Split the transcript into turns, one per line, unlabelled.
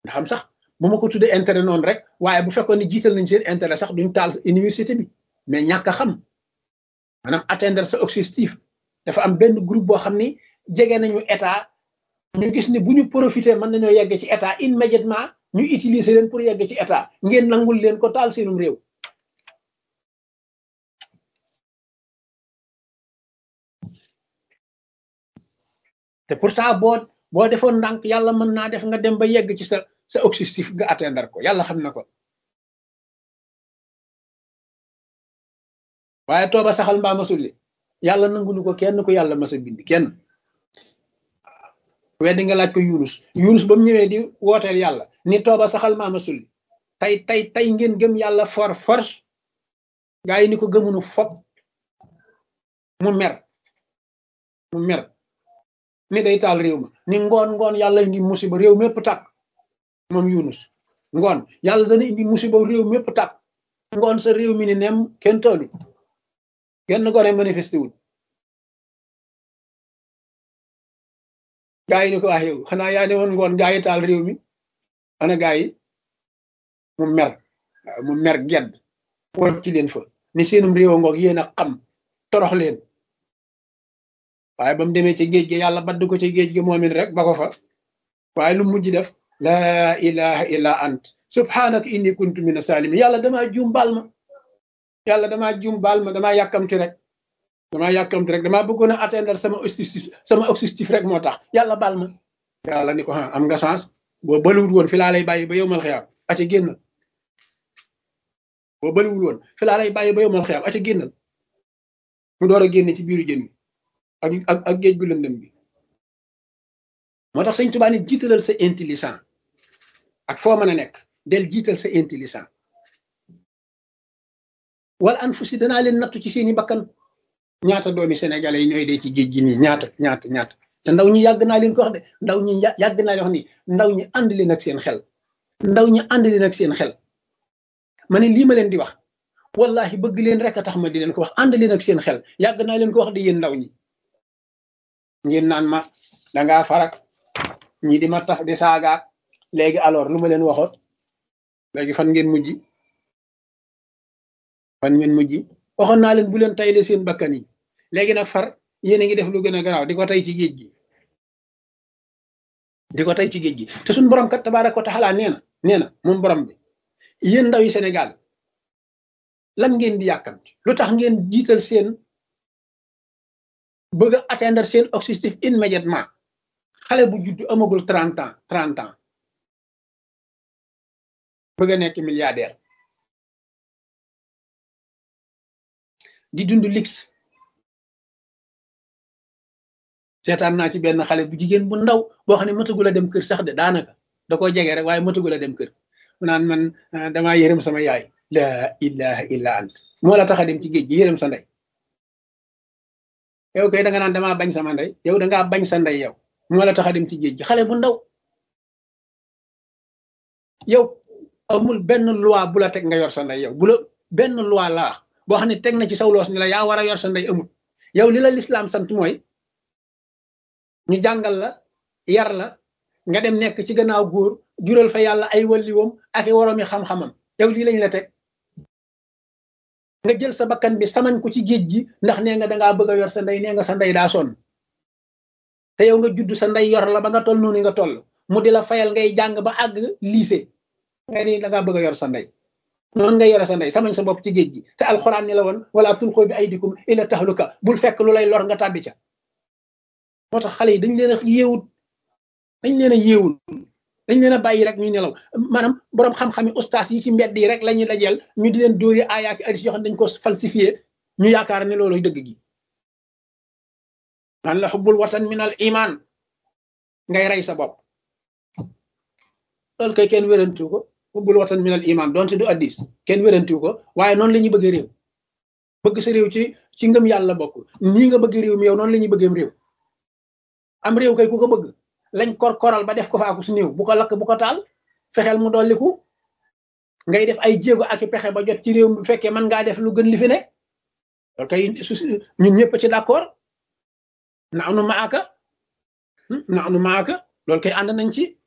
nga xam sax bu ma ko tuddee intérêt noonu rek waaye bu fekkoon ne jiital nañ seen intérêt sax duñ taal université bi mais ñàkk a xam maanaam atteindre sa objectif dafa am benn groupe boo xam ni jege nañu état ñu gis ni bu ñu profité mën nañoo yegg ci état immédiatement ñu utiliser leen pour yegg ci état ngeen nangul leen ko taal seenum réew te pourtant boo boo defoon ndànk yàlla mën naa def nga dem ba yegg ci sa sa objectif nga atteindre ko yàlla xam na ko waaye tooba saxal mbaa masulli yàlla nangulu ko kenn ko yàlla masa bind kenn weddi nga laaj ko yunus yunus ba mu ñëwee di wooteel yàlla ni tooba saxal mbaa masulli tey tey tey ngeen gëm yàlla for force gaa yi ni ko gëmunu fop mu mer mu mer ni day taal réew ma ni ngoon ngoon yàlla indi musiba réew mépp tàkk moom yunus ngoon yàlla dana indi musiba réew mépp tàkk ngoon sa réew mi ni nem kenn taalu kenn gone manifesté wul gaa yi ni ko wax yow xanaa yaa ne woon ngoon gaa yi taal réew mi ana gaa yi mu mer mu mer gedd won ci leen fa ni seenum réew a ngoog yéen a xam torox leen waaye ba mu demee ci géej gi yàlla badd ko ci géej gi moomin rek ba ko fa waaye lu mujj def laa ilaha illa ant subhanaka inni kuntu mina salimin yàlla damaa juum baal ma yàlla damaa juum baal ma damaa yàkkamti rek damaa yàkkamti rek damaa bëggoon a atteindre sama objectif sama objectif rek moo tax yàlla baal ma yàlla ni ko ah am nga chance boo bëliwul woon fi laa lay bàyyi ba yow mal xiyaam aca génnal boo bëliwul woon fi laa lay bàyyi ba yow mal xiyaam aca génnal mu door a génne ci biiru jën bi ak ak ak géej gu lëndëm bi moo tax sëñ Tuubaa ni jiitalal sa intelligent ak foo mën a nekk del jiital sa intelligent wala an fu si danaa leen nattu ci seeni bakkan ñaata doomi sénégalais yi ñooy dee ci géej gi nii ñaata ñaata ñaata te ndaw ñi yàgg naa leen ko wax de ndaw ñi yàgg naa leen wax ni ndaw ñi ànd leen ak seen xel ndaw ñi ànd leen ak seen xel ma ne lii ma leen di wax wallahi bëgg leen rek a tax ma di leen ko wax ànd leen ak seen xel yàgg naa leen ko wax de yéen ndaw ñi ngeen naan ma dangaa farak ñi di ma tax di saagaat léegi alors lu ma leen waxoon léegi fan ngeen mujj fan ngeen mujj waxoon naa leen bu leen tayle seen bakkan yi léegi nag far yéen a ngi def lu gën a garaaw di ko tay ci géej gi di ko tay ci géej gi te suñu borom kat tabaaraka wa taala nee na nee na moom borom bi yéen ndaw yi Sénégal lan ngeen di yàkkamti lu tax ngeen jiital seen bëgg a atteindre seen objectif immédiatement xale bu judd amagul trente ans trente ans bëgg a nekk milliardaire di dund lix seetaan naa ci benn xale bu jigéen bu ndaw boo xam ne matagul a dem kër sax de daanaka da koo jege rek waaye matagul a dem kër mu naan man damaa yërëm sama yaay la ilaha illa ant moo la tax a dem ci géej gi yërëm sa ndey yow kay da nga naan damaa bañ sama ndey yow da ngaa bañ sa ndey yow moo la tax a dem ci géej gi xale bu ndaw yow amul benn loi bu la teg nga yor sa ndey yow bu la benn loi laa boo xam ne teg na ci saw loos ni la yaa war a yor sa ndey amul yow li la lislaam sant mooy ñu jàngal la yar la nga dem nekk ci gannaaw góor jural fa yàlla ay walliwoom ak i woroomi xam-xamam yow lii lañ la teg nga jël sa bakkan bi samañ ko ci géej gi ndax nee nga dangaa bëgg a yor sa ndey nee nga sa ndey daa sonn te yow nga judd sa ndey yor la ba nga toll noonu nga toll mu di la fayal ngay jàng ba àgg lycée nga ni dangaa bëgg a yor sa ndey noonu nga yore sa ndey samañ sa bopp ci géej gi te alxuraan ni la woon wala tulqoo bi aydikum ila tahluka bul fekk lu lay lor nga tàbbi ca moo tax xale yi dañ leen a yeewut dañ leen a yeewul dañ leen a bàyyi rek ñu nelaw maanaam boroom xam-xami ustaas yi ci mbedd yi rek la ñuy dajeel ñu di leen dóori aayaaki aris yoo xam dañ ko falsifié ñu yaakaar ne loolu dëgg gi naan la xubbul watan min al iman ngay rey sa bopp loolu kay kenn wérantu ko xubbul watan min al iman doonte du addis kenn wérantu ko waaye noonu la ñuy bëgg réew bëgg sa réew ci ci ngëm yàlla bokk nii nga bëgg réew mi yow noonu la ñuy bëggeem réew am réew kay ku ko bëgg lañ kor koral ba def ko faaku su néew bu ko lakk bu ko taal fexeel mu dolliku ngay def ay jéego ak i pexe ba jot ci réew bu fekkee mën ngaa def lu gën li fi ne loolu kay ñun ñëpp ci d'accord naanu maaka naanu maaka loolu kay ànd nañ ci